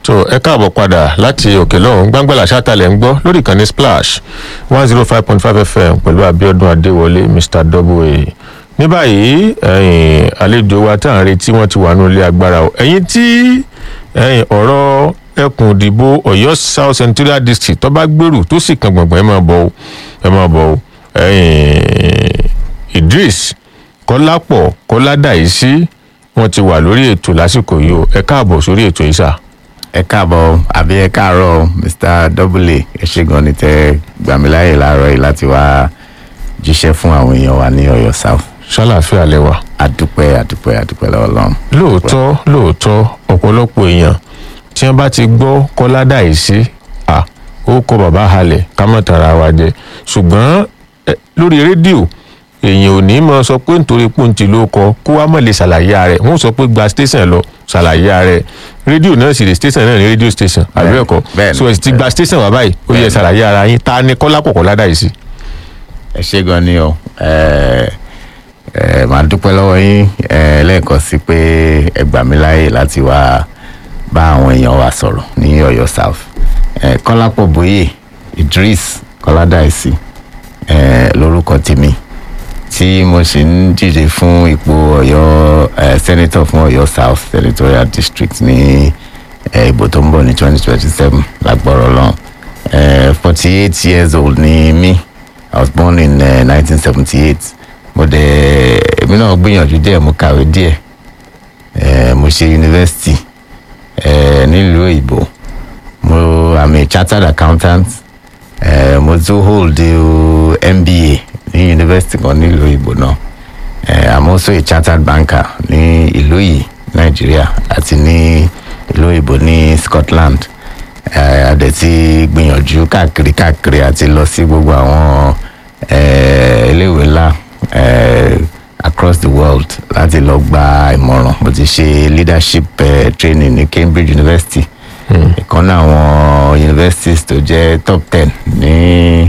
tó ẹ káàbọ̀ padà láti òkè lọ́hún gbàngbàlà ṣátàlẹ̀ ń gbọ́ lórí ìkànnì splash one zero five point five fm pẹ̀lú abiodun adéwọlé mr double ní báyìí ẹ̀yin àlejò wa tá à ń retí wọ́n ti wà nínú ilé agbára o ẹ̀yin tí ẹ̀yin ọ̀rọ̀ ẹkùn ìdìbò ọ̀yọ́ south central district tó bá gbèrú tó sì kan gbọ̀ngbọ̀n ẹ máa bọ̀ o ẹ máa bọ̀ o ẹ̀yin idris kọ́lápọ̀ kọ́ládàísí wọ́n ti wà lórí ètò lásìkò yìí o ẹ káàbọ̀ sórí ètò yìí sà ẹ káàbọ̀ àbí ẹ káàárọ̀ mr double ẹ ṣe gan ni tẹ gbàmíláyè láàárọ̀ yìí láti wá jíṣẹ́ fún àwọn èèyàn wa ní ọ̀yọ́ south ṣàlàáfíà lẹwà. adúpẹ́ adúpẹ́ adúpẹ́ lọ́wọ́ lọ́wọ́. lóòótọ́ lóòótọ́ ọ̀pọ̀lọpọ̀ èèyàn tí wọ́n bá ti gbọ́ kọ́ládàísí à ó kọ bàbá halẹ̀ ká mọ̀ tara wa jẹ ṣùgbọ́n ẹ, lórí rédíò èèyàn ò ní mọ sọ pé nítorí pòǹtì ló kọ kó wá mọ̀ lè ṣàlàyé rẹ̀ wọ́n sọ pé gba station lọ ṣàlàyé rẹ̀ rédíò náà sì rè station náà ní rédíò station àbí Bẹ́ẹ̀ni, ẹ̀kọ́ bẹ́ẹ̀ni, so ẹ sì ti gba station wà báyìí ó yẹ Bẹ́ẹ̀ni. ṣàlàyé ara yín ta ni kọ́lápọ̀ kọ́ládàísí. ẹ ṣe gan ni o ẹ ẹ máa dúpẹ́ lọ́wọ́ yín ẹ lẹ́ẹ̀kan sí pé ẹ gbà mí láàyè láti wá bá àwọn èèyàn wa sọ̀rọ̀ ní ọ̀yọ́ south ẹ kọ́lápọ̀ bóyè idris kọ́ládàísí ẹ lórúkọ tèmi tí mo sì ń díje fún ipò ọ̀yọ́ ẹ senator fún ọ̀yọ́ south senatorial district ní ẹ ìbò tó ń bọ̀ ní twenty twenty seven lágbọ́rọ̀ lọ́n ẹ forty eight years old ni mí I was born in uh, 1978 mo dẹ̀ èmi náà gbìyànjú díẹ̀ mo kàwé díẹ̀ eh, mo ṣe yunifásitì eh, nílùú òyìnbó mo am a chartered accountant eh, mo tún hold uh, MBA ní yunifásitì kan nílùú òyìnbó náà eh, I'm also a chartered banker ní ìlú yìí Nàìjíríà àti ní ìlú òyìnbó ní Scotland eh, a dẹ̀ ti gbìyànjú káàkiri káàkiri àti lọ sí gbogbo àwọn eh, iléèwé ńlá eh, across the world láti lọ gba ìmọ̀ràn mo ti ṣe leadership eh, training ní Cambridge University ìkan náà àwọn universities tó jẹ́ top ten ní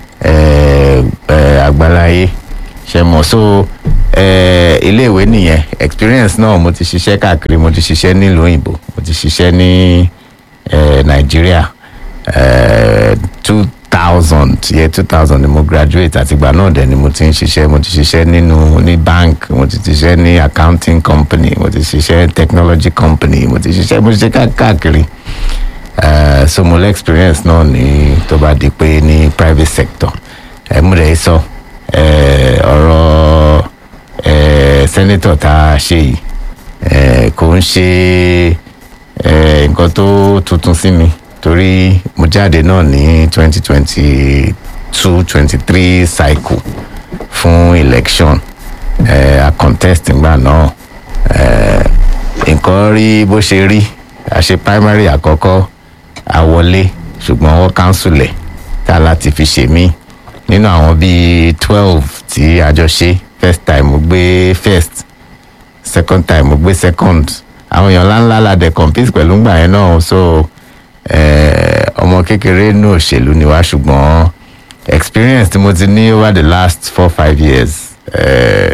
eh, eh, àgbáláyé ṣe mọ̀ so eh, iléèwé nìyẹn experience náà mo ti ṣiṣẹ́ káàkiri mo ti ṣiṣẹ́ nílùú òyìnbó mo ti ṣiṣẹ́ ní eh, nàìjíríà two thousand year two thousand ni mo graduate àtìgbà náà dẹ̀ ni mo ti ń ṣiṣẹ́ mo ti ṣiṣẹ́ nínú ní bank mo ti ṣiṣẹ́ ní accounting company mo ti ṣiṣẹ́ technology company mo ti ṣiṣẹ́ mo ti ṣe ká- káàkiri Eh, so mo lè experience náà ní tó bá di pé ní private sector ẹ mú rẹ̀ sọ eh, ọ̀rọ̀ eh, senator tá a ṣe yìí eh, kò ń ṣe eh, nǹkan tó tuntun sí mi torí mo jáde náà ní twenty twenty two twenty three cycle fún election eh, a contest ngbà náà eh, nǹkan rí bó ṣe rí a ṣe primary àkọ́kọ́ a wọlé ṣùgbọ́n wọ́n cancel ẹ̀ tá a láti fi ṣe mí nínú àwọn bíi twelve tí a jọ ṣe first time mo gbé first second time mo gbé second àwọn èèyàn ńláńlá la dẹ̀ compete pẹ̀lú ńgbà yẹn náà so eh, ọmọ kékeré nù òṣèlú ni wá ṣùgbọ́n experience tí mo ti ní over the last four five years eh,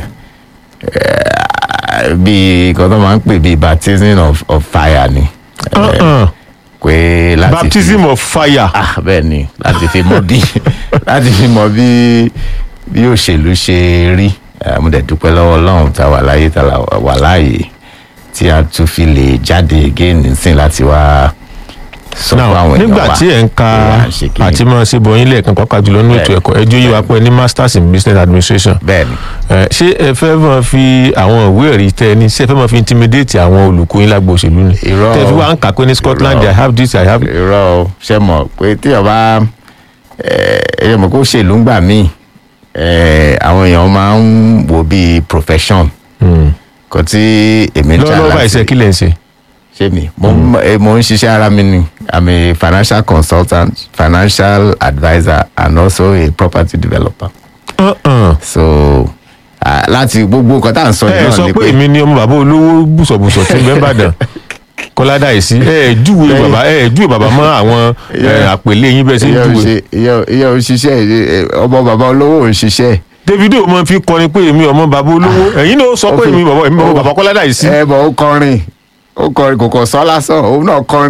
eh, bíi nǹkan tó máa ń pè bíi baptism of, of fire ni Eh, Uh-uh. pé láti fi- baptism of fire. ah bẹ́ẹ̀ ni láti fi mọ bí láti fi mọ bí bí òṣèlú ṣe rí Eh, mo dẹ̀ dúpẹ́ lọ́wọ́ ọlọ́run tá a wà láyé tá a wà láàyè tí a tún fi lè jáde again nísìn láti wá sọ fún now àwọn èèyàn nígbà wa tí ẹ̀ ń ka pé à ń ṣe kíni. àti máa ṣe bọyín lẹ́ẹ̀kan pàápàá jùlọ nínú ètò Bẹ́ẹ̀ni. ẹ̀kọ́ ẹjọ́ yìí wá pé ní masters in business administration bẹ́ẹ̀ ni Eh, ṣé ẹ fẹ́ máa fi àwọn ìwé ẹ̀rí tẹ ní ṣé ẹ fẹ́ máa fi intimidate àwọn olùkọ́ yín lágbo òṣèlú ni Irọ́ tẹ fi o. wá ń kà pé ní Scotland Irọ́. I have this I have irọ́ o ṣe mọ̀ pé tí ọba ẹ mọ̀ kó ṣèlú ń gbà míì eh, àwọn èèyàn máa ń wo bíi profession Hmm. kò tí èmi ń jà lọ́wọ́lọ́wọ́ báyìí láti ṣe kí lẹ̀ ń ṣe. ṣé mi mo ń eh, mo ń ṣiṣẹ́ ara mi ni i'm a financial consultant financial adviser and also a property developer Uh-uh. so ah, láti gbogbo nǹkan tá à ń sọ ẹ yìí sọ náà ni pé pé èmi ni ọmọ bàbá olówó bùsọ̀bùsọ̀ tí ń bẹ Ìbàdàn kọ́ládà yìí sí ẹ júwe Lẹ́yìn- bàbá ẹ júwe bàbá mọ́ àwọn eh, Yeah. àpèlé yín bẹ́ẹ̀ sí ìyá ò júwe. ṣe ìyá ìyá ò ṣiṣẹ́ eh, ọmọ bàbá olówó ò ṣiṣẹ́ Davido máa fi kọrin pé èmi ọmọ bàbá olówó ẹ̀yin náà sọ pé Okay. èmi bàbá èmi Oh. bàbá kọ́ládà yìí sí. ẹ bọ̀ ó kọrin ó kọrin kò kàn sọ lásán òun náà kọrin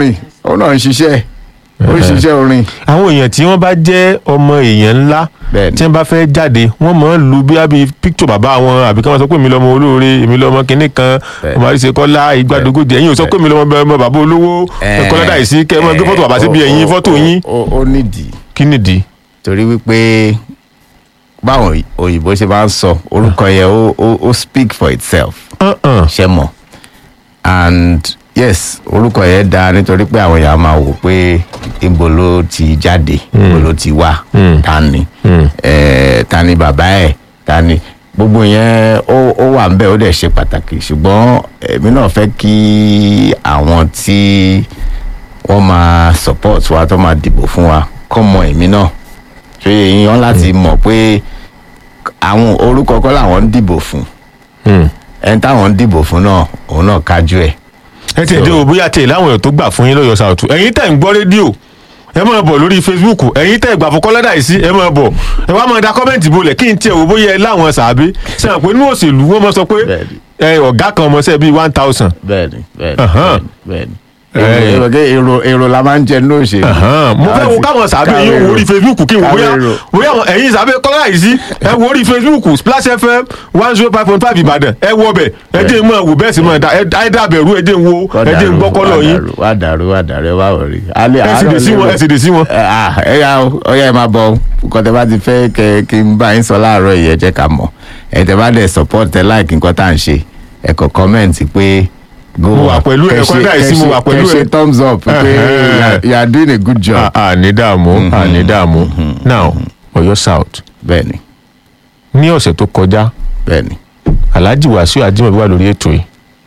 òun náà ń ṣiṣẹ́ ó ń ṣiṣẹ́ orin àwọn èèyàn tí wọ́n bá jẹ́ ọmọ èèyàn ńlá Bẹ́ẹ̀ni. tí wọ́n bá fẹ́ jáde wọ́n máa ń lu bí àbí píkítọ̀ bàbá wọn àbí kí wọ́n sọ pé èmi lọ́mọ olóore èmi lọ́mọ kinní kan Bẹ́ẹ̀ni. ọmọ àríṣe kọ́lá ìgbàdógójì ẹ̀yin ò sọ pé èmi lọ́mọ bẹ- ọmọ bàbá olówó ẹ̀kọ́ lọ́dà yìí sí kẹ́ ẹ máa gbé fọ́tò bàbá síbi ó- ẹ̀yìn ó- fọ́tò ó- yín ó- ó nídìí kí nìdí. torí wípé báwọn òyìnbó ṣe máa ń sọ orúkọ yẹn ó ó ó speak for itself Uh-uh. ṣe mọ̀ and yes orúkọ yẹn dáa nítorí pé àwọn èèyàn máa wò pé ibo ló ti jáde ibo ló ti wá Mm. ta ni Mm. eh, ta ni bàbá ẹ̀ ta ni gbogbo yẹn ó ó wà ńbẹ̀ ó dẹ̀ ṣe pàtàkì ṣùgbọ́n èmi náà fẹ́ kí àwọn tí wọ́n máa support wa tó máa dìbò fún wa kọ́ mọ èmi náà ṣé èèyàn láti mọ̀ pé àwọn orúkọ kọ́ làwọn ń dìbò fún Mm. ẹni táwọn ń dìbò fún náà òun náà kájú ẹ̀ ẹ ti dé o bóyá tẹ láwọn èèyàn tó gbà fún yín lọ́yọ̀ sàùtù ẹ̀yin tẹ̀ ń gbọ́ rédíò ẹ máa bọ̀ lórí facebook ẹ̀yin tẹ̀ gbà fún kọ́lẹ́dà yìí sí ẹ máa bọ̀ ẹ wá máa da kọ́mẹ́ǹtì bolẹ̀ kí n tiẹ̀ wò bóyá ẹ láwọn sàbí sẹ́wọ̀n pé inú òṣèlú wọ́n máa sọ pé Bẹ́ẹ̀ni. ẹ ọ̀gá kan ọmọọṣẹ́ bíi one thousand bẹ́ẹ̀ni bẹ́ẹ̀ni Ahan. bẹ́ẹ̀ni Eh. èrò èrò èrò la máa ń jẹ ní òṣèlú. mo fẹ́ wo káwọn sàbẹ̀ yín wo orí facebook kí n wò bóyá káwé èrò. bóyá àwọn ẹ̀yin sàbẹ̀ kọ́lẹ́dà yìí sí ẹ wo orí facebook splash fm one zero five point five ìbàdàn ẹ wọ bẹ̀ ẹ dé mọ̀ wò bẹ́ẹ̀ sì mọ̀ ẹ dàbẹ̀rù ẹ dé wo ẹ dé gbọ́ kọ́lọ̀ yín wà dàrú wà dàrú ẹ wá wọrí. alẹ́ ẹ sì dé sí wọn ẹ sì dé sí wọn. ẹ ah, ẹ yà ó ọyá ẹ máa bọ nǹkan tẹ bá ti fẹ́ kẹ kí n bá yín sọ láàárọ̀ yìí ẹ jẹ́ ká mọ̀ ẹ tẹ bá dẹ̀ support ẹ like nǹkan tá à ń ṣe ẹ kọ comment pé go Mo wà up. pẹ̀lú ẹ, Kẹ ṣe- kọ́ńdà yìí sí kẹ mo ṣe- wà pẹ̀lú kẹ ṣe ẹ. thumbs up pé Ẹhẹ́n. you are- you are doing a good job. àní dààmú àní dààmú now Ọ̀yọ́ south bẹ́ẹ̀ni ní ọ̀sẹ̀ tó kọjá bẹ́ẹ̀ni alhaji wàsíù ajímọ̀bí wà lórí ètò yìí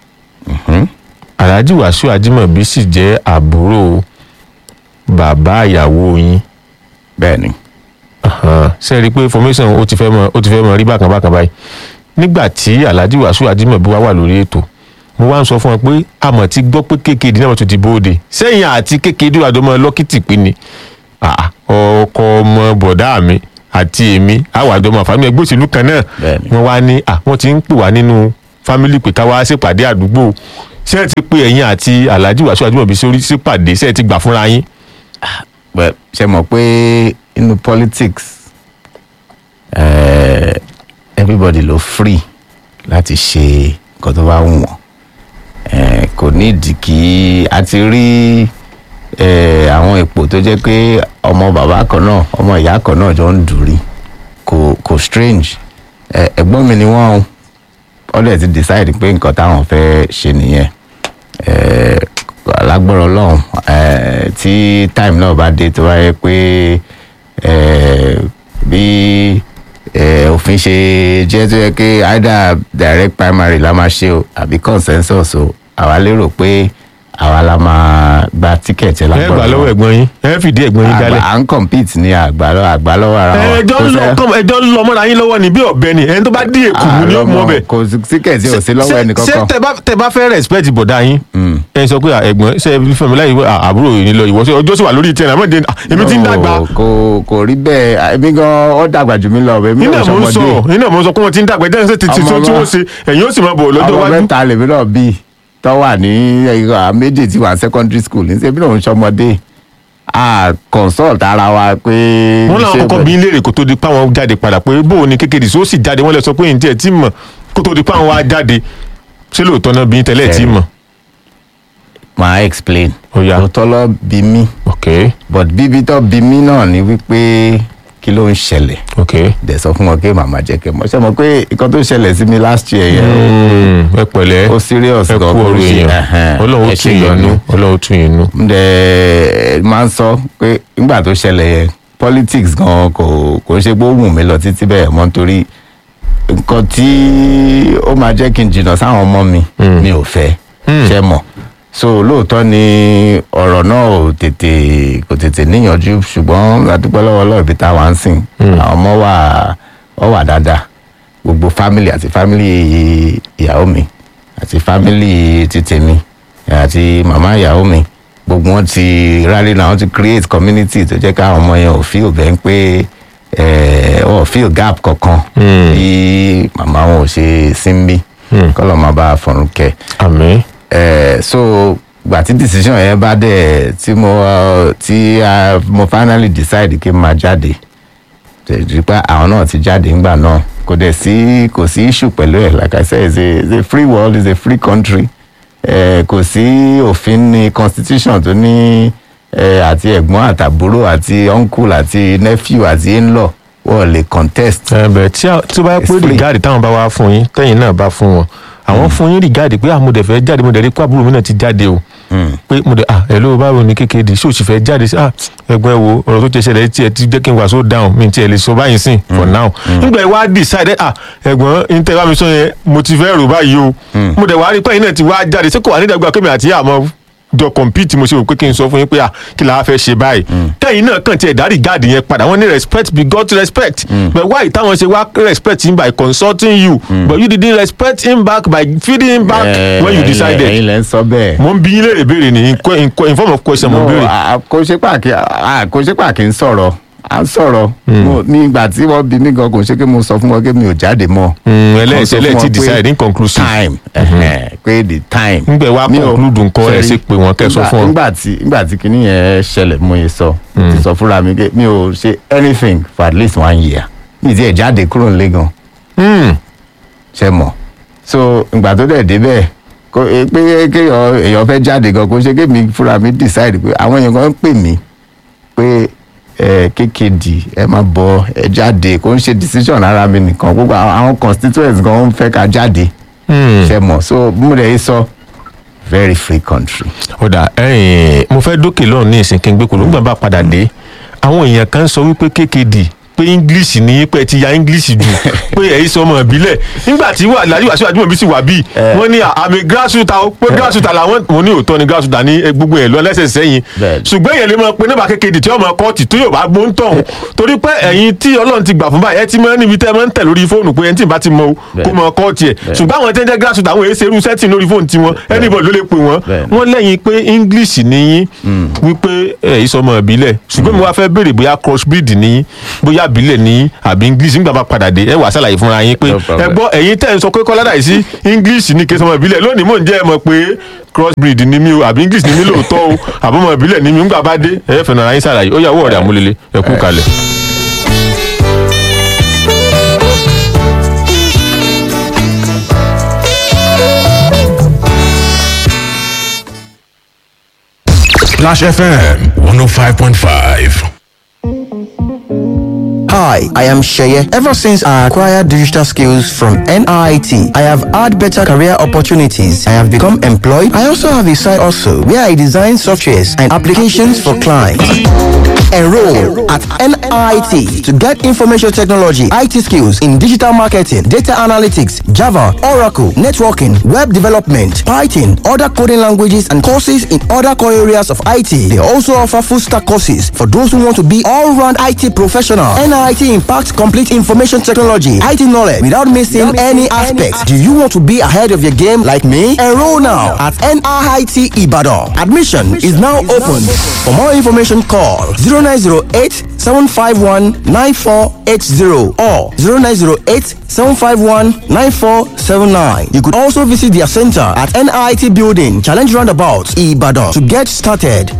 alhaji wàsíù ajímọ̀bí sì jẹ́ àbúrò bàbá ìyàwó yín bẹ́ẹ̀ni Ahan. ṣe é rí i pé formation ó ti fẹ́ mọ ó ti fẹ́ mọ rí bákan bákan báyìí nígbà tí alhaji wàsíù ajímọ̀bí wà wà lórí ètò mo wá ń sọ fún wọn pé àmọ̀ ti gbọ́ pé kékeré náà tó ti bóde sẹ́yìn àti kékeré àdọ́mọ lọ́kìtì pín ni Ah, ọkọ ọmọ bọ̀dá mi àti èmi àwọn àjọmọ àfàmì ẹgbẹ́ òṣèlú kan náà Bẹ́ẹ̀ni. wọ́n wá ní à wọ́n ti ń pè wá nínú fámílì pé ká wá ṣèpàdé àdúgbò ṣé ẹ ti pe ẹ̀yin àti alhaji wàsíù ajímọ̀bí sórí ṣèpàdé ṣé ẹ ti gbà fúnra yín. well ṣe mọ̀ pé inú politics eh, everybody ló free láti ṣe nǹkan tó bá wù wọ́n eh, kò nídìí kí a ti rí eh, àwọn ipò tó jẹ́ pé ọmọ bàbá kan náà ọmọ ìyá kan náà jọ ń dùrí kò kò strange eh, ẹ̀gbọ́n mi ni wọ́n ó dẹ̀ ti decide pé nǹkan táwọn fẹ́ ṣe nìyẹn eh, lágbára ọlọ́run eh, tí time náà bá dé tó bá yẹ pé eh, bí eh, òfin ṣe jẹ́ tó yẹ pé either direct primary la máa ṣe o àbí consensus o àwa lérò pé àwa la máa gba tíkẹ̀tì ẹ gbà lágbára lọ́wọ́ ọlọ́run ẹ̀gbọ́n yín ẹ fìdí ẹ̀gbọ́n yín Àgbà- jálẹ̀. à ń compete ní àgbà àgbà lọ́wọ́ ara wọn ẹjọ́ Kò ń lọ sẹ́- kọ́mọ ẹjọ́ ń lọ mọ́ra yín lọ́wọ́ ní bí ọ̀bẹ ni ẹni tó bá dí èkó mú ni ó mú ọbẹ̀. kò sí tíkẹ̀tì ò sí lọ́wọ́ ẹnì ṣé kankan tẹ bá tẹ bá fẹ́ respect bọ̀dá yín ẹ sọ pé à, ẹ̀gbọ́n ṣe é fẹ́mi láyé wọ, à, àbúrò yìí ni lọ ìwọ ṣe ọjọ́ sì wà lórí tiẹ̀ náà mọ̀dé èmi ti ń dàgbà No, kò kò rí bẹ́ẹ̀ èmi gan ó dàgbà jù mí lọ èmi iná ò mò ń sọ sọmọdé iná mò ń sọ pé wọ́n ti ń dàgbà ẹ̀jẹ̀ ṣe ti ti Ọmọ tí wa- wọ́n ṣe ẹ̀yìn ó sì máa bọ̀ lọ́jọ́ ọmọ iwájú. mẹ́ta lèmi náà bí tó wà ní ẹ̀yìn méjì tí wà ní secondary school ní sẹ́mi náà ń sọmọdé a consult ara wa pé wọ́n làwọn ṣé kọ́kọ́ bí léèrè kó tó di pa wọn jáde padà pé bó o ní kékeré sí ó sì jáde wọ́n lè sọ pé ǹjẹ́ ẹ̀ tí mọ̀ kó tó di pa wọn wá jáde ṣé lóòótọ́ náà bí tẹ́lẹ̀ tí mọ̀. máa explain Ó yá. òótọ́ lọ bí mí ok but bíbí tó bí mí náà ni wípé kí ló ń ṣẹlẹ̀ ok dẹ̀ sọ fún wọn pé màmá jẹ́ kẹ́ mọ̀ ṣe mọ̀ pé nǹkan tó ṣẹlẹ̀ sí mi last year yẹn Mm, ẹ pẹ̀lẹ́ ó serious ẹ kú gan ọ̀rọ̀ kó ṣe- èèyàn ẹhẹn, ọlọ́run ó ẹ tún ṣe yẹn gan nú ni. ọlọ́run ó tún yẹn nú. ǹdẹ̀ máa ń sọ pé nígbà tó ṣẹlẹ̀ yẹn politics gan kò kò ń ṣe pé ó wù mí lọ títí bẹ́ẹ̀ mọ́ nítorí nǹkan tí ó máa jẹ́ kí n jìnnà sáwọn ọmọ mi mi ò fẹ́ ṣe mọ̀ so lóòótọ́ ni ọ̀rọ̀ náà ò tètè kò tètè níyànjú ṣùgbọ́n adúpẹ́ lọ́wọ́ ọlọ́run ibi tá a wà ń sìn àwọn ọmọ wà ọ wà dáadáa gbogbo family àti family ìyàwó mi àti family ti tèmi àti màmá ìyàwó mi gbogbo wọn ti rally náà wọn ti create community tó jẹ́ káwọn ọmọ yẹn ò feel bẹ́ẹ̀ pé ẹ̀ wọn ò feel gap kankan bí màmá wọn ò ṣe sí ń bí kọ́lọ̀ máa bá a fọ̀rùn kẹ́ àmín ẹ̀ so ìgbà tí decision yẹn bá dẹ̀ tí mo uh, tí uh, mo finally decide kí n máa jáde tẹ̀jú pé àwọn náà ti jáde ńgbà náà kò dẹ̀ sí kò sí issue pẹ̀lú ẹ̀ like I said it's a, it's a free world it's a free country eh, kò sí òfin ní constitution tó ní eh, àti ẹ̀gbọ́n àtàbúrò àti uncle àti nephew àti in-law wọ́n lè contest. ẹ bẹ̀rẹ̀ tí a- tí ó bá yẹ It's pé free. rìgáàdì táwọn bá wá fún yín tẹ́yìn náà bá fún wọn àwọn fún yín rìgáàdì pé ah mo dẹ̀ fẹ́ jáde mo dẹ̀ rí pé àbúrò mi náà ti jáde o pé mo dẹ̀ ah hello báwo ni kékeré ṣé o sì fẹ́ jáde sí ah ẹgbẹ́ wo ọ̀rọ̀ tó ti ṣẹlẹ̀ tí ẹ ti jẹ́ kí n wà so down mi ti ẹ̀ lè sọ báyìí sìn for now nígbà yẹn wá decide ah ẹ̀gbọ́n n tẹ́ bá mi sọ yẹn mo ti fẹ́ rò báyìí o mo dẹ̀ wá rí pé ẹ̀yin náà ti wá jáde ṣé kò wà nídàgbà kémi àti àmọ́ jọ compete mo ṣe rò pé kí n sọ fún yín pé ah kí la wá fẹ́ ṣe báyìí tẹ́yìn náà kàn tiẹ̀ dárí gáàdì yẹn padà wọ́n ní respect be God respect but why táwọn ṣe wá respect him by consulting you but you didn't respect him back by feeding him back Eh, when you ẹ̀yin lẹ- decided ẹ̀yin lẹ ń sọ bẹ́ẹ̀. mo ń bí yín léèrè béèrè ní in que- in que- in form of question mo ń No, béèrè. a- a- kò ṣe pàkí a- kò ṣe pàkí ń sọ̀rọ̀ à ń sọ̀rọ̀ Mo- ní ìgbà tí wọ́n bí mí gan kò ṣe pé mo sọ fún wọn pé mi ò jáde mọ́. Mm, Mo ẹlẹ́ẹ̀tì sọ fún ẹlẹ́ẹ̀tì wọn pé decide inconclusive. time ẹ̀hẹ̀n, pé the time. Ńgbẹ̀ wá Mi ò- conclude nǹkan ẹ̀ ṣẹ́rí, ṣe pé wọ́n kẹ́ sọ nígbà- fún wọn. nígbà tí nígbà tí kinní yẹn ṣẹlẹ̀ mo yẹ sọ mo ti sọ fúnra mi pé mi ò ṣe anything for at least one year mi ti ẹ̀ jáde kúrò nílé gan Mm, ṣe mọ̀ so ìgbà tó dẹ̀ débẹ̀ kó e- pé kéèyàn èèyàn fẹ́ jáde gan kó ṣe kémi fúnra mi decide pé àwọn èèyàn kan ń pè mí pé ẹ kékèdì ẹ má bọ ẹ jáde kó ń ṣe decision ara mi nìkan gbogbo àwọn àwọn constituents gan ń fẹ́ ká jáde mm. ṣe mọ̀ so bí mo dẹ̀ yé sọ very free country. ó dà ẹ̀yìn mo fẹ́ dókè lọ́run ní ìsìn kí n gbé kolo nígbà bá padà dé àwọn èèyàn kan sọ wípé kékeré pé english ní pé ti ya english jù pé ẹ̀yin sọ ọmọ ìbílẹ̀ nígbà tí wà láyé wàásù àjùmọ̀ bí sì wà bíi wọ́n ní àmì grassroot àwọn pé grassroot làwọn mo ní òótọ́ ni grassroot ní gbogbo ẹ̀ lọ lẹ́sẹ̀ sẹ́yìn Bẹ́ẹ̀ni. ṣùgbọ́n èèyàn lè mọ pé nígbà kékeré tí ọmọ kọ́ọ̀tì tó yóò bá gbó ń tọ̀hún torí pé ẹ̀yin tí ọlọ́run ti gbà fún báyìí ẹ ti mọ níbi tẹ́ ẹ máa ń tẹ̀ lórí fóònù pé ẹni tí ì bá ti mọ o kó Bẹ́ẹ̀ni. mọ kọ́ọ̀tì ẹ̀ ṣùgbọ́n àwọn tí wọ́n jẹ́ grassroot àwọn èèyàn ṣerú setting lórí fóònù tiwọn anybody ló lè pè wọ́n Bẹ́ẹ̀ni. wọ́n lẹ́yìn pé english níyín wípé ẹ̀ ìsọmọ ìbílẹ̀ ṣùgbọ́n mi wá fẹ́ béèrè bóyá crossbreed níyín bóyá ìbílẹ̀ níyín àbí english nígbà bá padà dé ẹ wàá ṣàlàyé fúnra yín pé No problem. ẹ gbọ́ ẹ̀yin tẹ̀ ń sọ pé kọ́lá dàí sí english ní kẹsàn-án ìbílẹ̀ lónìí mò ń jẹ́ ẹ mọ̀ pé crossbreed ni mí o àbí english ni mí lóòótọ́ o àbọ̀mọ̀ ìbílẹ̀ ni mí nígbà bá dé ẹ fẹ́ nara yín ṣàlàyé ó yà owó ọ̀rẹ́ àmúlélẹ̀ ẹ kú kalẹ̀. Splash FM 105.5. Hi, I am Sheye. Ever since I acquired digital skills from NIT, I have had better career opportunities. I have become employed. I also have a side also where I design softwares and applications for clients. Enroll at NIT to get information technology, IT skills in digital marketing, data analytics, Java, Oracle, networking, web development, Python, other coding languages, and courses in other core areas of IT. They also offer full stack courses for those who want to be all round IT professional. NIT impacts complete information technology, IT knowledge without missing any aspects. Do you want to be ahead of your game like me? Enroll now at NIT Ibadan. Admission is now open. For more information, call 0908 751 9480 or 0908 751 9479. You could also visit their center at NIT Building, Challenge Roundabout, Ibadan to get started.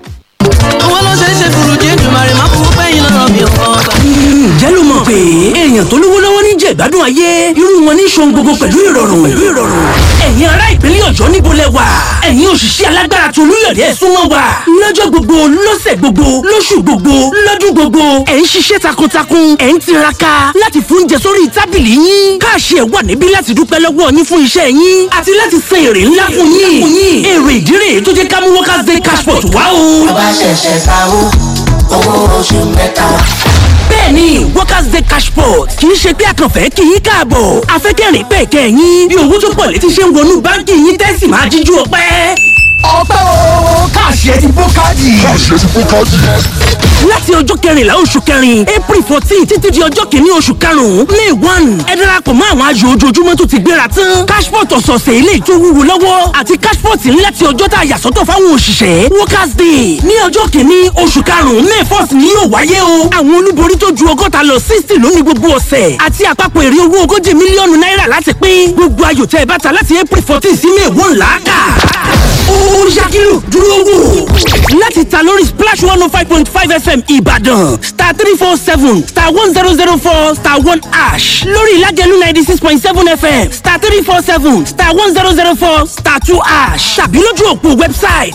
àwọn ló ṣe é ṣe fùrùjì ètùmàrè máa fowó pẹ́yìn lọ́rọ̀ mi ò ǹjẹ́ ló mọ̀ pé èèyàn tó lówó lọ́wọ́ ní jẹ́ ìgbádùn ayé irú wọn ní ṣohun gbogbo pẹ̀lú ìrọ̀rùn pẹ̀lú ìrọ̀rùn. ẹ̀yin ará ìpínlẹ̀ ọ̀yọ́ níbo lẹ wà ẹ̀yin òṣìṣẹ́ alágbára tó olúyọ̀dé ẹ̀ súnmọ́ wa lọ́jọ́ gbogbo lọ́sẹ̀ gbogbo lóṣù gbogbo lọ́dún gbogbo ẹ̀ ń ṣiṣẹ́ takuntakun ẹ̀ ń tiraka láti fún oúnjẹ sórí tábìlì yín káàṣì ẹ̀ wà níbí láti dúpẹ́ lọ́wọ́ yín fún iṣẹ́ yín àti láti san èrè ńlá fún yín èrè ìdírè tó jẹ́ ká mú workers day cashport wá o. bá ṣẹ̀ṣẹ̀ sanwó owó oṣù mẹ́ta. bẹ́ẹ̀ni workers day cashport kì í ṣe pé àkànfẹ́ kì í káàbọ̀ afẹ́kẹ́rìn pẹ̀ kẹ́yìn bí owó tó pọ̀ létí ṣe ń wọnú báńkì yín tẹ́sí máa jíjú ọpẹ́. ọpẹ́ o káàṣì ẹ ti bó káàdì. káàṣì ẹ ti bó káàdì. láti ọjọ́ kẹrìnlá oṣù kẹrin april fourteen títí di ọjọ́ kìíní oṣù karùn-ún may one ẹ darapọ̀ mọ́ àwọn ayò ojoojúmọ́ tó ti gbéra tán cashport ọ̀sọ̀ọ̀sẹ̀ ilé ìtò wúwo lọ́wọ́ àti cashport ńlá ti ọjọ́ tá a yà sọ́tọ̀ fáwọn òṣìṣẹ́ workers day ní ọjọ́ kìíní oṣù karùn-ún may first ni yóò wáyé o àwọn olúborí tó ju ọgọ́ta lọ sixty lónìí gbogbo ọ̀sẹ̀ àti àpapọ̀ èrè owó ogójì mílíọ̀nù náírà láti pín gbogbo ayò tẹ́ ẹ bá ta láti april fourteen sí may one làákà ó yá kí ló dúró wò láti ta lórí splash one oh five point five fm ìbàdàn star three four seven star one zero zero four star one ash lórí ìlàjẹ̀lú ninety six point seven fm star three four seven star one zero zero four star two ash tàbí lójú òpó website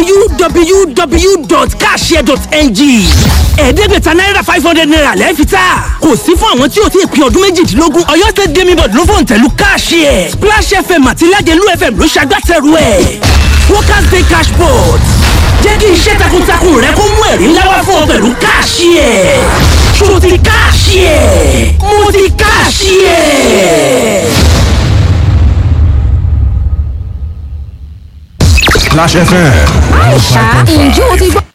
www.cashare.ng ẹ̀ẹ́dẹ́gbẹ̀ta náírà five hundred naira lẹ́ẹ̀fìtà kò sí fún àwọn tí o ti pín ọdún méjìdínlógún ọ̀yọ́ state gaming board ló fòun tẹ̀lú káàṣì splash fm àti ìlàjẹ̀lú fm ló ṣàgbàtẹ̀rù ẹ̀ workers day cash board jẹ́ kí iṣẹ́ takuntakun rẹ kó mú ẹ̀rí ńlá wá fún ọ pẹ̀lú káàṣì ẹ̀ ṣó ti káàṣì ẹ̀ mo ti káàṣì ẹ̀. Splash FM Àìṣà ǹjẹ́ o ti gbọ́.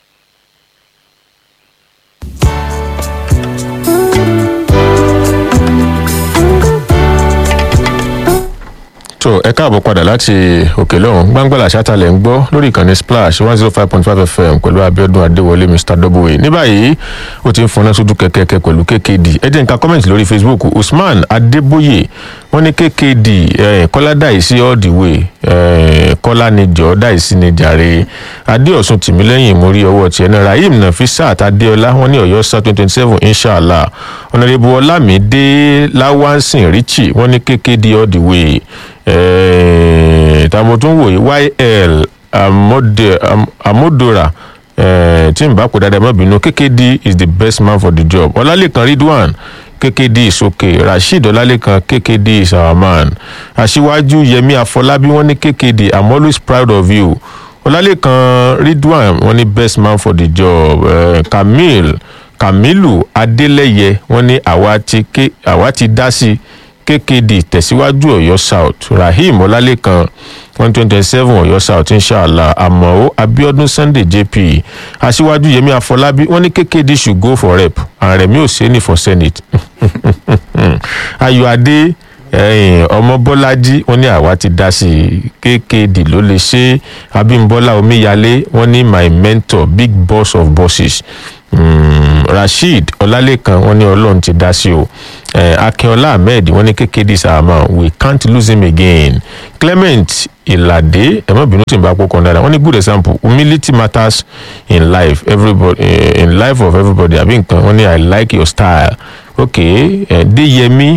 tó ẹ káàbọ̀ padà láti òkè lọ́hùn gbàngbàlà ṣátàlẹ̀ ń gbọ́ lórí ìkànnì splash one zero five point five fm pẹ̀lú abiodun adéwọlé mr w ní báyìí ó ti ń fọnà sójú kẹ̀kẹ́ pẹ̀lú kkd ẹ jẹ́ nǹkan kọ́mẹ̀ntì lórí facebook usman adébóyè wọ́n ní kkd eh, kọ́lá dàísí all the way eh, kọ́lá ni jọ́ dàísí ni jàre adéọ̀sùn tìmílẹ́yìn mórí ọwọ́ tiẹ̀ náà rahim nafisat adéọlá wọ́n ní ọ̀yọ́ sá twenty twenty seven inshallah ọ̀nàdébù ọlámídé láwánsìn richie wọ́n ní kkd all the way eh, tàbí tó ń wòye yl amode, am, amodora eh, tí n bá kó dáadáa má bínú kkd is the best man for the job ọlálẹ́kan ridwan kkd is okay rasheed ọlálẹ́kan kkd is our man aṣíwájú yẹmi afọlábí wọn ní kkd i'm always proud of you ọlálẹ́kan ridwan wọn ní best man for the job eh, kamil kamilu adeleye wọn ní àwa ti ké àwa ti dá sí kkd tẹ̀síwájú ọ̀yọ́ south rahim ọlálẹ́kan one twenty seven ọ̀yọ́ south inshallah àmọ́ abiodun sunday jp aṣíwájú yẹmi afọlábí wọn ní kkd should go for rep àrẹ̀mí òsèǹnì for senate ayọ̀adé ọmọ bọ́lájí wọn ní àwa ti dá sí kkd ló lè ṣe abimbola omíyalé wọn ní my mentor big boss of bosses um, rasheed ọlálẹ́kan wọn ní ọlọ́run ti dá sí o eh, akínọlá ahmed wọn ní kékeré sàmà we can't lose him again clement ìlàdé ẹ̀mọ́ bínú tí n bá kókan dáadáa wọn ní good example humility matters in life everybody eh, in life of everybody àbí nǹkan wọn ní i like your style ok eh, deyemi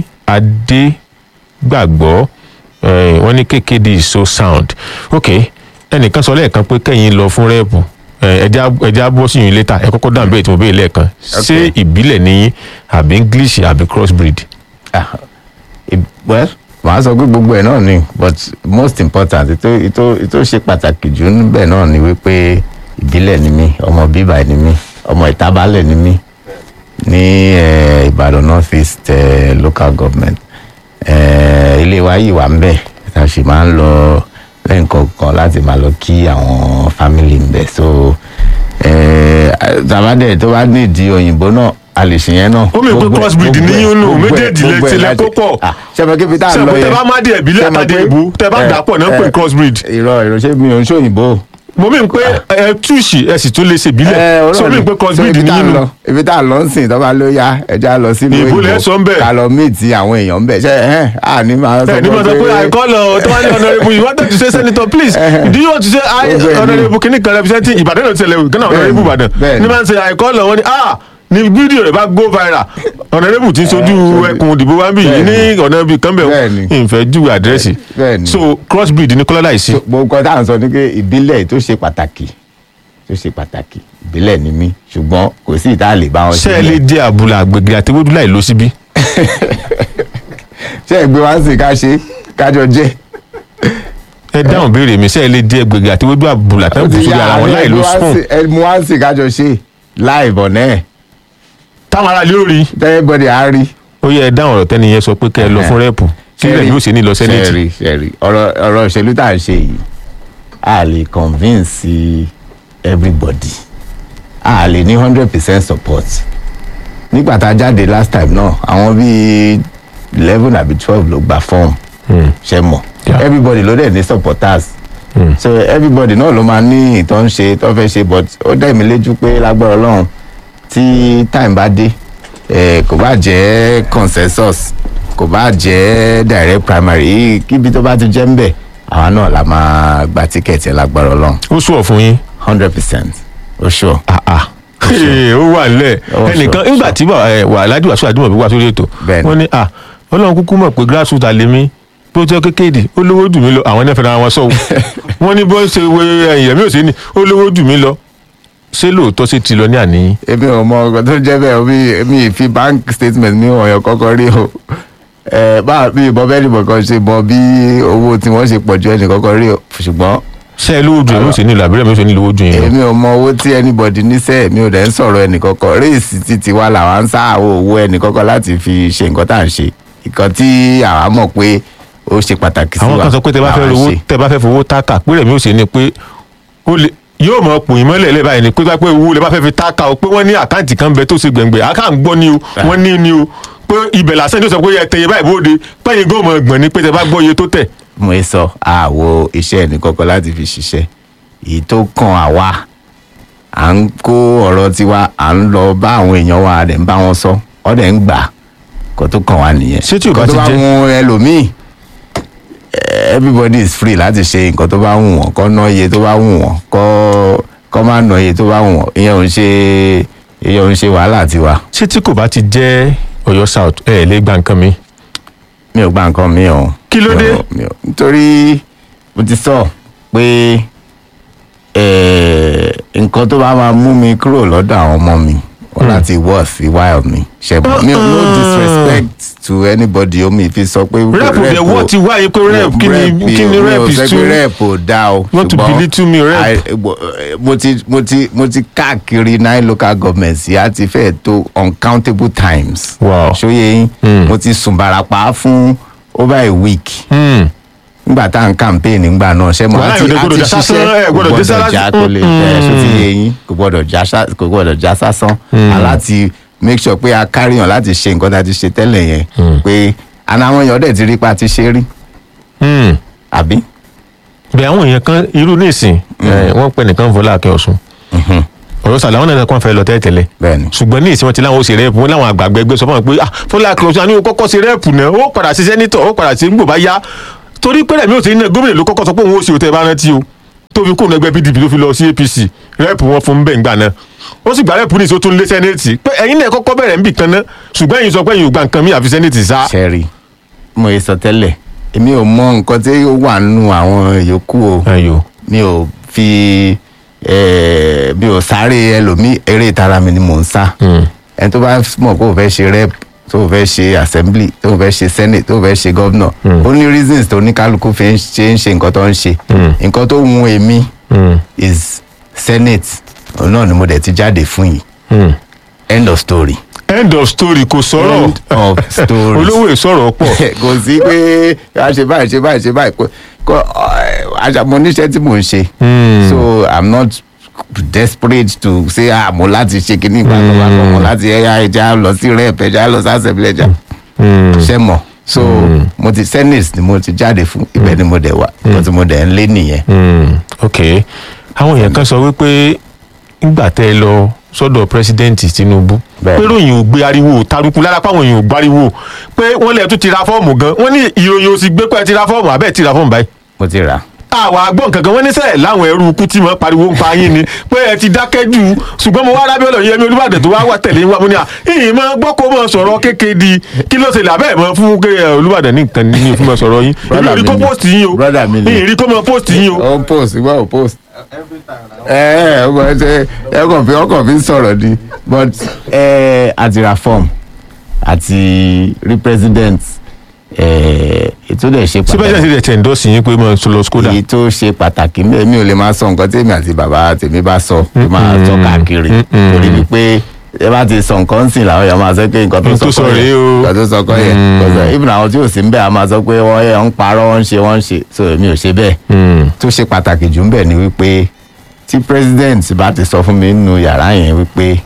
adégbàgbọ́ eh, wọn ní kékeré is so sound ok ẹnìkan sọ lẹ́ẹ̀kan pé kẹ́yìn lọ fún rẹ́ẹ̀pù ẹja ẹja bọ́ sí yín létà ẹ kọ́kọ́ dáhùn bẹ́ẹ̀ tí mo bẹ́ẹ̀ lẹ́ẹ̀kan ṣé ìbílẹ̀ ní àbí english àbí crossbreed. Ah, ì- well màá sọ pé gbogbo ẹ̀ náà ni but most important ètò ètò ètò ṣe pàtàkì jù níbẹ̀ náà ni wípé ìbílẹ̀ ni mí ọmọ bíbà ni mí ọmọ ìtabalẹ̀ ni mí ní eh, ìbàdàn north east eh, local government eh, ilé wa yìí wà ń bẹ̀ tá a sì máa ń lọ lẹ́ǹkọ̀ọ̀kan láti máa lọ kí àwọn family ń bẹ̀ so eh, tàbádẹ̀ tó bá nídìí òyìnbó náà a lè ṣe yẹn náà. Ó mì pé Gbogbo ẹ̀- crossbreed gbogbo ní ẹ̀- yín nù, gbogbo ẹ̀- méjèèjì lẹ gbogbo ẹ̀ ti lẹ láti- kó pọ̀. Ah, ṣẹ́fẹ̀ kébi tá a Ṣé lọ àpótẹ́ yẹn. bá má dé ìbílẹ̀ Ṣé mo àtàdé pé- ìbú, tẹ́ bá ẹ, dà pọ̀ náà ń pè ẹ, crossbreed. irọ́ irọ́ ṣé mi ò ń ṣòyìnbó. mo mí pé ẹ túùsì ẹ sì tún lè ṣe ìbílẹ̀ sọ mí pé crossbreed ní yín nù. ibi tá a lọ ń sìn tọ́ba ló yá ẹja lọ sí Ìbò lẹ sọ ń bẹ̀. ká lọ míìtì àwọn èèyàn ń bẹ̀ ṣe ẹ̀ à ní máa sọ ẹ ní ma sọ pé i call uh, tọ́wálé honourable you wanted to say senator please do you want to say i Gbogbo ẹ̀ ní. honourable kìíní kan representing ìbàdàn náà ti ṣẹlẹ̀ gánà honourable ìbàdàn bẹ́ẹ̀ ni. ní ma ń sẹ i call uh, wọn ni ah ni fídíò rẹ bá go viral honourable ti sojú sójú- ẹkùn òdìbò wa ń bì yìí bẹ́ẹ̀ ní ọ̀nà ibì kan bẹ̀ Bẹ́ẹ̀ ni. ìfẹ́ ju àdírẹ́sì bẹ́ẹ̀ ni. so crossbreed ní kọ́lá láìsí gbogbo nǹkan tá à ń sọ ni pé ìbílẹ̀ tó ṣe pàtàkì tó ṣe pàtàkì ìbílẹ̀ ni mí ṣùgbọ́n kò sí ìta lè bá wọn ṣé ẹ lè jẹ àbúlà àgbègbè àti ewédú láì lọ síbí ṣé ẹ gbé wá sí ká ṣe kájọ jẹ́ ẹ dáhùn béèrè mi ṣé ẹ lè jẹ àgbègbè àti ewédú àbúlà tẹ́ ń bù sórí ara wọn láì lọ spoon ẹ mú wá sí kájọ ṣe láì bọ̀ náà táwọn ará ilé ò rí tẹ́lẹ̀bọ̀dì á rí. ó yẹ ẹ dáhùn ọ̀rọ̀ tẹ́ni yẹn sọ pé kẹ́ ẹ lọ fún rẹ́ẹ̀pù kí rẹ̀ yóò ṣe ní lọ sẹ́nẹ̀tì sẹ́ẹ̀rì sẹ́ẹ̀rì ọ̀rọ̀ ọ̀rọ̀ òṣèlú tá à ń ṣe yìí a lè convince everybody a lè ní hundred percent support nígbà tá a jáde last time náà àwọn bíi eleven àbí twelve ló gba form ṣe mọ̀ Yeah. everybody ló dẹ̀ ní supporters so everybody náà ló máa ní ìtọ́ ń ṣe tó fẹ́ ṣe but ó dẹ̀ mí lójú pé lágbára ọlọ́run tí time bá dé eh, kò bá jẹ́ consensus kò bá jẹ́ direct primary kíbi tó bá ti jẹ́ ń bẹ̀ àwa náà la máa gba tíkẹ́ẹ̀tì ẹ̀ lágbára ọlọ́run ó sùọ̀ fún yín hundred percent ó ṣọ. ah ah Ee, ó wà nílẹ̀ Ó ẹnìkan sure, nígbà tí bàbá ẹ, wà aládùn àṣọ àdúmọ̀ bí wà sórí ètò Bẹ́ẹ̀ni. wọ́n ní ah ọlọ́run kúkú mọ̀ pé grassroot àlèmí bí ó jẹ́ kékeré ó lówó jù mí lọ àwọn ẹ̀fẹ̀ náà wọn sọ wọ́n ní bó ṣe wé ẹ̀yìn ẹ̀mí ò sí ni ó lówó jù mí lọ ṣé lóòótọ́ ṣe ti lọ ní àníyìn èmi ò mọ ọkọ tó jẹ́ bẹ́ẹ̀ omi èmi fi bank statement mi wọ̀nyàn kọ́kọ́ rí o ẹ bá mi ìbọn bẹ́ẹ̀ nìbọn kan ṣe mọ bí owó tí wọ́n ṣe pọ̀ ju ẹnì kọ́kọ́ rí o ṣùgbọ́n ṣé ẹ lówó jù ẹ̀mí ò sí ni lọ àbúrò ẹ̀mí ò sí ni lówó jù yín lọ. èmi ò mọ owó tí anybody níṣẹ́ mi ò dẹ̀ ń sọ̀rọ̀ ẹnì kọ́kọ́ réèsì títí wa làwa ń sáàwọ̀ owó ẹnì kọ́kọ́ láti fi ṣe nǹkan tá à ń ṣe nǹkan tí àwa mọ̀ pé ó ṣe pàtàkì sí wa àwọn kan sọ pé tẹ bá fẹ́ làwa ń rówó ṣe. tẹ bá fẹ́ fowó táàkà pé rẹ̀ mi ò sí ni pé ó lè yóò mọ pò yín mọ́lẹ̀ lẹ́bàá ni pé bá pé owó lè bá fẹ́ fi táàkà o pé wọ́n ní àkáǹtì kan bẹ tó ṣe gbẹ̀ngbẹ̀ àká ń gbọ́ ni o wọ́n ní ni o pé ibẹ̀ lásán tó sọ pé ẹ tẹ̀yẹ báyìí bóde pẹ́yìn gómọ̀ gbọ̀n ni pé tẹ bá gbọ́ iye tó tẹ̀. mo ń sọ àwo iṣẹ́ ẹnì kọ́kọ́ láti fi ṣiṣẹ́ èyí tó kàn àwa à ń kó ọ̀rọ̀ tiwa à ń lọ bá àwọn èèyàn wa à dẹ̀ ń bá wọn sọ ọ́ dẹ̀ ń gbà kó tó kàn wá nìyẹn Ṣé tí ò bá Nǹkan tó ti jẹ́- mú ẹlòmíì eh, everybody is free láti ṣe nǹkan tó bá wù wọ́n kọ́ ná iye tó bá wù wọ́n kọ́ kọ́ má ná iye tó bá wù wọ́n ìyẹn ò ń ṣe ìyẹn ò ń ṣe wàhálà tiwa ṣé tí kò bá ti jẹ́ Ọ̀yọ́ south ẹ lè gba nǹkan mi. mi ò gba nǹkan mi o. Kí ló Mi ò- dé? mi ò- nítorí mo ti sọ pé eh, nǹkan tó bá máa mú mi kúrò lọ́dọ̀ àwọn ọmọ mi wọ́n láti wọ̀ sí wáyọ̀ mi ṣẹ̀bọ̀ mi ò no disrespect to anybody omi fi sọ pé rep dẹ̀ ò- wọ́n ti wáyé pé rep kí ni kí ni mi rep ò is sọ too pé rep ò dá o Want to ṣùgbọ́n belittle me, rep. I- mo- mo ti mo ti mo ti káàkiri nine local governments yìí á ti fẹ́ tó uncountable times Wow. ṣóyè yín Mm. mo ti sùn barapa fún over a week Hmm. nígbà tá à ń campaign nígbà náà ṣé mo Wàhálà àti ìròyìn gbọdọ̀ àti já sásán, ṣiṣẹ́ ẹ gbọdọ̀ dé sálá- já kó lè ẹ ṣó ti yé yín kò gbọdọ̀ já sá- kò gbọdọ̀ já sásán aláti make sure pé a carry on láti ṣe nǹkan tá a ti ṣe tẹ́lẹ̀ yẹn pé àná àwọn èèyàn dẹ̀ ti rí pa ti ṣe rí Hmm. àbí. bẹ́ẹ̀ àwọn èèyàn kan irú nísìn ẹ, wọ́n pẹ́ nìkan Fọlá Akin Ọ̀ṣun Ọ̀yọ́ sàlẹ̀ àwọn náà kàn fẹ́ lọ tẹ́tẹ́lẹ̀ bẹ́ẹ̀ni ṣùgbọ́n ní ìsìn wọn ti láwọn ó ṣe rẹ́ẹ̀pù wọn láwọn àgbàgbẹ́ ẹgbẹ́ sọ fún wọn pé ah Fọlá Akin Ọ̀ṣun àní o kọ́kọ́ ṣe rẹ́ẹ̀pù náà ó padà ṣe sẹ́nitọ̀ ó padà ṣe nígbò bá yá torí pé rẹ̀mí ò sí ní gómìnà ló kọ́kọ́ sọ pé òun ó ṣe òtẹ́ bá rántí o tó fi kóònù ẹgbẹ́ PDP tó fi lọ sí APC rẹ́ẹ̀pù wọn fún bẹ́ẹ̀ ńgbà náà ó sì gba rẹ́ẹ̀pù ní ìṣó tó ń lé sẹ́nẹ̀tì pé ẹ̀yin náà kọ́kọ́ bẹ̀rẹ̀ níbì kan náà ṣùgbọ́n ẹ̀yin sọ pé ẹ̀yin ò gba nǹkan mi àfi sẹ́nẹ̀tì sá. ṣẹ́rí mo yẹ sọ tẹ́lẹ̀ èmi ò mọ nǹkan tí ó wà nínú àwọn yòókù o ayò mi ò fi eh, mi ò sáré ẹlòmíì eré ìtara mi ni mò ń sá ẹni tó bá mọ̀ pé ò fẹ́ ṣe rep tó ò fẹ́ ṣe assembly tó ò fẹ́ ṣe senate tó ò fẹ́ ṣe governor ó ní reasons tó oníkálukú fi ń ṣe ń ṣe nǹkan tó ń ṣe nǹkan tó wù èmi is senate òun náà ni mo dẹ̀ ti jáde fún yìí end of story. end of story kò sọ̀rọ̀ End of story. olówó ìsọ̀rọ̀ pọ̀ kò sí pé a ṣe báyìí ṣe báyìí ṣe báyìí kò kò àṣàmọ oníṣẹ́ tí mò ń ṣe so i'm not desperate to say ah mo láti ṣe kíní ìgbà tó bá kọ́ mo láti ẹ̀yà ẹja lọ sí rep ẹja lọ sí assembly ẹja ṣe mọ̀ so mo ti senate ni mo ti jáde fún ibẹ̀ ni mo dẹ̀ wà nǹkan tí mo dẹ̀ ń lé nìyẹn. Hmm, ok àwọn èèyàn kan sọ wípé nígbà tẹ́ ẹ lọ sọ́dọ̀ pírẹsidẹ́ǹtì Tinubu Bẹ́ẹ̀ni. pé ròyìn ò gbé ariwo taruku lára pàwọn èèyàn ò gbáriwo pé wọ́n lẹ̀ tún ti ra fọ́ọ̀mù gan wọ́n ní ìròyìn ò sì gbé pẹ́ ti ra fọ́ọ̀mù àbẹ́ẹ̀ ti ra fọ́ọ̀mù báyìí mo ti rà àwa àgbọ̀n kankan wọ́n ní sẹ́ẹ̀ láwọn ẹrú ikú tí mo pariwo ń pa yín ni pé ẹ ti dákẹ́ jù ṣùgbọ́n mo wá rábẹ́ ọ̀lọ́ yẹmi Olúbàdàn tó wá wà tẹ̀lé wa mo ní à ìyìn máa gbọ́ kó máa sọ̀rọ̀ kéke di kí ló ṣe lè abẹ́ mọ́ fún ké ẹ, Olúbàdàn ní nǹkan ní fún máa sọ̀rọ̀ yín èmi ò rí kó mi ni. post yín o Brother mi ni. ìyìn rí kó máa post yín o. ó ń post ìwọ ò post. ẹ ẹ ọmọ ẹsẹ ẹkọ fi ọkọ fi ń sọ̀rọ̀ ni but ẹ àti ra form àti rí president ẹ ètò dẹ̀ ṣe síbẹ̀ pàtàkì ṣe tẹ̀ ń dọ́sì yín pé mo lọ skoda. èyí tó ṣe pàtàkì mbẹ mi ò lè máa sọ nǹkan tèmi àti bàbá tèmi bá sọ tó máa sọ káàkiri torí wípé ẹ bá ti sọ nǹkan sìn làwọn èèyàn máa sọ pé nǹkan tó N tó sọ sọ kọ́ rèé yẹn o. nǹkan tó sọ kọ́ yẹn Because, even àwọn tí ò sí ń bẹ̀ a máa sọ pé wọ́n yẹ ń parọ́ wọ́n ń ṣe wọ́n ń ṣe so èmi ò ṣe bẹ́ẹ̀ Hmm. tó ṣe pàtàkì jù ń bẹ̀ ni wípé tí president bá ti sọ fún mi nínú yàrá yẹn wípé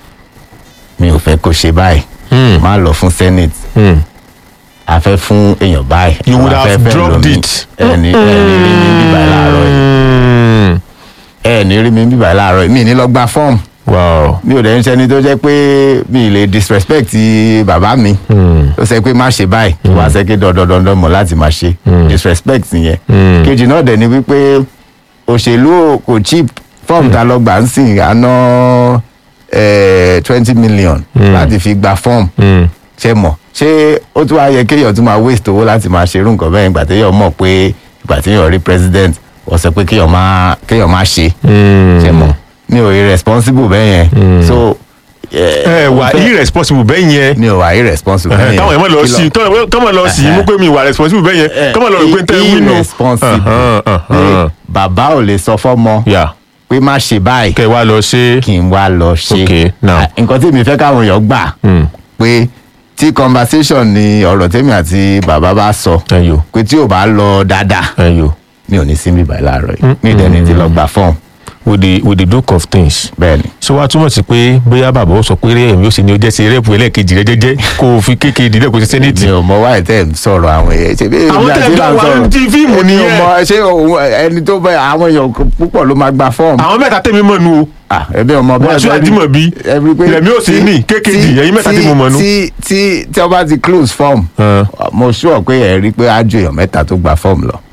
mi ò fẹ́ kó ṣe báyìí Hmm. má lọ fún senate Hmm. a fẹ́ fún èèyàn báyìí You would a have fẹ́ fẹ́ dropped lómi. it. ẹni ẹni rí mi bíbá láàárọ̀ yìí Hmm. ẹni rí mi bíbá láàárọ̀ yìí mi ní lọ gba fọ́ọ̀mù wow mi ò dẹ̀ ń ṣẹni tó jẹ́ pé mi ì lè disrespect bàbá mi ó sẹ pé má ṣe báyìí kí wọ́n á sẹ́ pé dandandandan mọ̀ láti máa ṣe disrespect nìyẹn kejì náà dẹ̀ ni wípé òṣèlú kò cheap fọ́ọ̀mù tá a lọ gbà ń sìn àná twenty million láti fi gba fọ́ọ̀mù ṣe mọ̀ ṣé ó tún wá yẹ kéèyàn tún máa waste owó láti máa ṣerú nǹkan bẹ́ẹ̀ ìgbà téèyàn mọ̀ pé ìgbà téèyàn rí president wọ́n sọ pé kéèyàn máa kéèyàn máa ṣe ṣe mọ̀ mi ò irresponsible bẹ́ẹ̀ yẹn so ẹ wà irresponsible bẹ́ẹ̀ yẹn mi ò wà irresponsible bẹ́ẹ̀ yẹn káwọn ẹ̀ mọ̀ lọ sí káwọn lọ sí mú pé mi wà responsible bẹ́ẹ̀ yẹn káwọn lọ rò pé n tẹ́ wí nù. irresponsible pé bàbá ò lè sọ fọ́mọ yà pé má ṣe báyìí kẹ́ ẹ wá lọ ṣe kí n wá lọ ṣe Okay, now. Ah, nǹkan tí mi fẹ́ káwọn èèyàn gbà pé tí conversation ni ọ̀rọ̀ tèmi àti bàbá bá sọ ẹyọ pé tí ò bá lọ dáadáa ẹyọ mi ò ní sí mi báyìí láàárọ̀ yìí mi ìdẹ́ni ti lọ gbà fọ́ọ̀mù with the with the duke of things bẹ́ẹ̀ ni. so wá túmọ̀ sí pé bóyá bàbá ó sọ pé eré ẹ̀mí ó sì ní ó jẹ́ sí rẹ́pù ẹlẹ́ẹ̀kejì rẹ jẹ́jẹ́ kó o fi kékeré ìdílé kó o ṣe sẹ́nẹ̀tì. mi ò mọ wáyé tẹ́ ń sọ̀rọ̀ àwọn èèyàn ṣe bí Àwọn èmi tẹ́ àti ń là ń wá sọ̀rọ̀. ti fíìmù Èmi ò nìyẹn. mọ ṣé òun ẹni tó bẹ àwọn èèyàn púpọ̀ ló máa gba fọ́ọ̀mù. àwọn mẹ́ta tẹ̀mí mọ̀ nù o Ah, ẹbí ọmọ bẹ́ẹ̀ Wàsíù Àdìmọ̀bí, Ìrẹ̀mí Òsínì, Kékèjì, ẹ̀yin mẹ́ta tí mo mọ̀ nú. tí tí tí wọ́n bá ti close form Ah. mo sure pé ẹ̀ rí i pé á ju èèyàn mẹ́ta tó gba form lọ.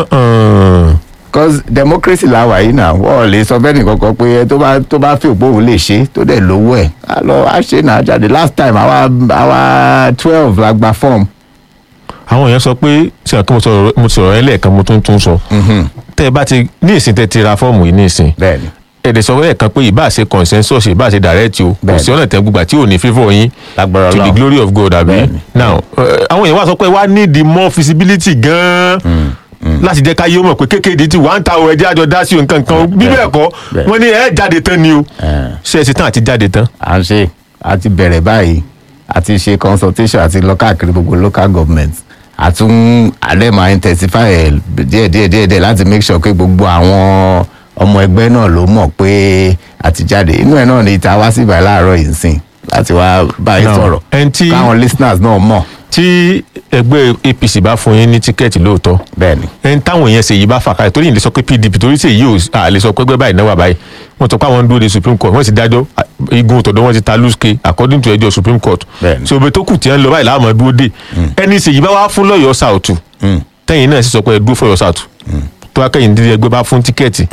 cause democracy la wà yìí náà wọ́n lè sọ fẹ́ni kankan pé ẹ tó bá tó bá fi òpó òun lè ṣe tó dẹ̀ lówó ẹ̀ á lọ á ṣe náà jáde last time àwa àwa twelve la gba form. àwọn èèyàn sọ pé ṣe àkókò mo sọ̀rọ̀ mo sọ̀rọ̀ ẹ lẹ́ẹ̀kan mo tún tún sọ tẹ́ ẹ bá ti ní ìsìn tẹ́ ti ra fọ́ọ̀mù yìí ní ìsìn bẹ́ẹ̀ni ẹ̀dẹ̀ sọ lẹ́ẹ̀kan pé ìbá ṣe consensus ìbá ṣe direct o kò Bẹ́ẹ̀ni. sí ọ̀nà tẹ́ gbùgbà tí ò ní favour yín lágbára to the Ọlọ́run. glory of God àbí Bẹ́ẹ̀ni. now eh, àwọn èèyàn wá sọ pé wá need the more feasibility gan-an láti jẹ́ ká yé mọ̀ pé kékeré ti wà ń ta o ẹjẹ́ àjọ dá sí o nǹkan kan bí bẹ́ẹ̀ kọ́ Bẹ́ẹ̀. wọ́n ní ẹ jáde tán ni o Eh. ṣe é ṣe tán àti jáde tán à ń ṣe a ti bẹ̀rẹ̀ báyìí a ti ṣe consultation àti lọ káàkiri gbogbo local government àtún àdé máa intensify ẹ̀ díẹ̀ díẹ̀ díẹ̀ díẹ̀ láti make sure pé gbogbo àwọn ọmọ ẹgbẹ́ náà ló mọ̀ pé a ti jáde inú ẹ̀ náà ni ìta wá sí ìbàlẹ̀ àárọ̀ yìí ń sìn láti wá báyìí Now, sọ̀rọ̀ ẹni tí- káwọn listeners náà mọ̀ tí ẹgbẹ́ apc bá fún yín ní tíkẹ́ẹ̀tì lóòótọ́ bẹ́ẹ̀ ni ẹni táwọn èèyàn ṣèyí bá fà kalẹ̀ torí ìlẹ̀ sọ pé pdp torí ṣèyí ò à lè sọ pé ẹgbẹ́ báyìí náwó àbáyé wọ́n sọ pé àwọn ń dúró de supreme court wọ́n sì dájọ́ à, igun tọ̀dọ̀ wọ́n ti ta lùsùkè according to ẹjọ́ supreme court Bẹ́ẹ̀ni. so òbí tó kù tí wọ́n lọ báyìí láwọn máa dúró dé ẹni ṣèyí bá wá fún lọ́yọ̀ọ́ sàùtù tẹ́yìn náà sì sọ pé ẹ dúró fọ́yọ̀ sàùtù tó wá kẹ́yìn dídí ẹgbẹ́ bá fún tíkẹ́ẹ̀tì